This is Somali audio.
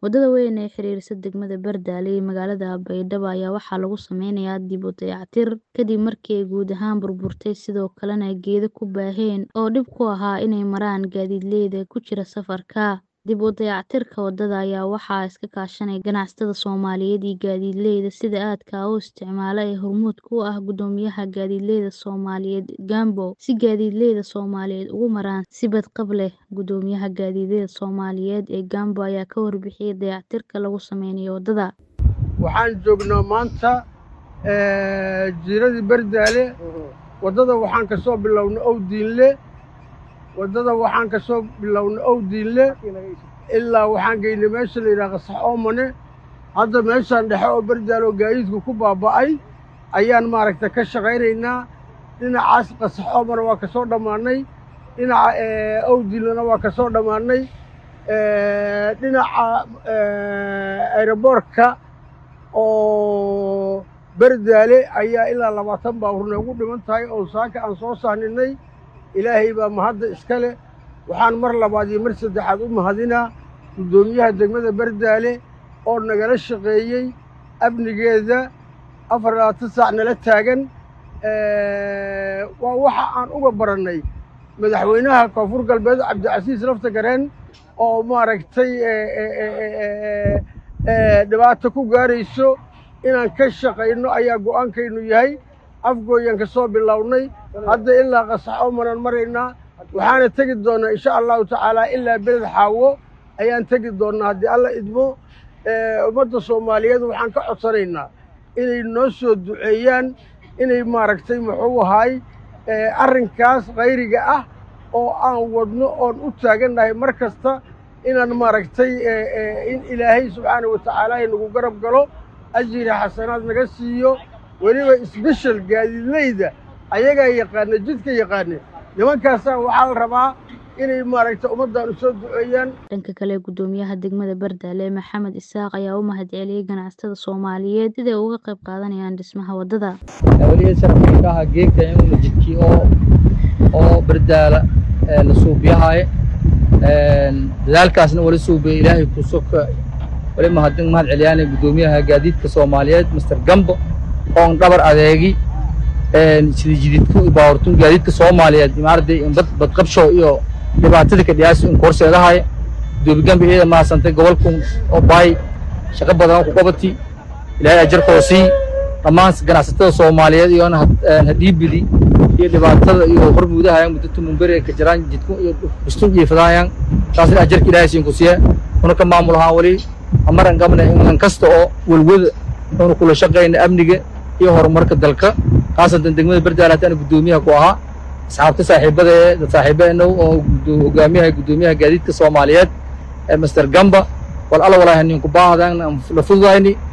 Wadada weyn ee xiriirisa degmada Bardaale iyo magaalada Baydhabo ayaa waxaa lagu sameynayaa dib u dayactir kadib markii ay guud ahaan burburtay sidoo kalena geedo ku baaheen oo dhib ku ahaa inay maraan gaadiidleyda ku jira safarka. Dib u dayactirka wadada ayaa waxaa iska kaashanaya ganacsatada Soomaaliyeed iyo gaadiidleyda sida aadka ah u isticmaala ee hormuudka u ah Guddoomiyaha Gaadiidleyda Soomaaliyeed Gambo si gaadiidleyda Soomaaliyeed ugu maraan si badqab leh. Guddoomiyaha Gaadiidleyda Soomaaliyeed ee Gambo ayaa ka warbixiyay dayactirka lagu sameynayo wadada. Waxaan joognaa maanta jiiradii Bardaale wadada waxaan ka soo bilownay Owdiinle wadada waxaan ka soo bilownay Owdiinle ilaa waxaan geynay meesha la yidhaha Qasax Oomane hadda meeshaan dhexe oo Bardaale oo gaadiidku ku baaba'ay ayaan maaragtay ka shaqaynaynaa dhinacaas Qasax Oomane waa ka soo dhammaanay dhinaca Owdiinlena waa ka soo dhammaanay dhinaca aeroboortka oo Bardaale ayaa ilaa labaatan baabuur noogu dhiman tahay oo saaka aan soo sahninay ilaahay baa mahadda iska leh waxaan mar labaad iyo mar saddexaad u mahadinaa guddoomiyaha degmada Bardaale oo nagala shaqeeyey amnigeeda afar labaatan saac nala taagan waa waxa aan uga barannay madaxweynaha koonfur galbeed cabdicasiis lafta gareen oo maaragtay dhibaato ku gaarayso inaan ka shaqayno ayaa go'aankaynu yahay afgooyaan ka soo bilownay hadda ilaa qasax oomanaan maraynaa waxaana tegi doonnaa insha allahu tacaalaa ilaa beled xaawo ayaan tegi doonnaa haddii alla idmo ummadda soomaaliyeed waxaan ka codsanaynaa inay noo soo duceeyaan inay maaragtay muxuu ahaay arrinkaas khayriga ah oo aan wadno oon u taagannahay mar kasta inaan maaragtay in ilaahay subxaana wa tacaala nagu garab galo ajiri xasanaad naga siiyo weliba sbeshal gaadiidleyda ayagaa yaqaana jidka yaqaane nimankaasaan waxaa la rabaa inay maaragtay ummaddan u soo duceeyaan dhanka kale guddoomiyaha degmada Bardaale Maxamed Isaaq ayaa u mahadceliyay ganacsatada Soomaaliyeed siday uga qayb qaadanayaan dhismaha wadada. Waliya sarafka ah geedka in la jidkiyo oo oo Bardaale la suubiyahay dadaalkaasna wali suubiyay ilaahay ku soka wali mahadin mahad celiyaan guddoomiyaha gaadiidka Soomaaliyeed Mr Gambo oo dhabar adeegi sida jididku baawartun gaadiidka Soomaaliyeed imaarday in bad bad qabsho iyo dhibaatada ka dhiyaas in korseedahay guddoomiye Gambo ee maasantay gobolku oo baay shaqo badan ku qabati ilaahay ajarkoo sii dhammaan ganacsatada Soomaaliyeed iyo hadhiibidi iyo dhibaatada iyo hormuudaha muddo tumun bari ka jiraan jidku iyo bustun iyo fadaayaan taasina ajarka ilaahay siin ku siiya kuna ka maamul ahaan wali amaran qabna in kasta oo walwada inuu kula shaqeyna amniga iyo horumarka dalka khaasatan degmada Bardaale haddana guddoomiyaha ku ahaa asxaabta saaxiibada ee dad saaxiibeena oo hogaamiyaha guddoomiyaha gaadiidka Soomaaliyeed ee Mr Gamba wal alla walaahi ninku baahdan la fududayni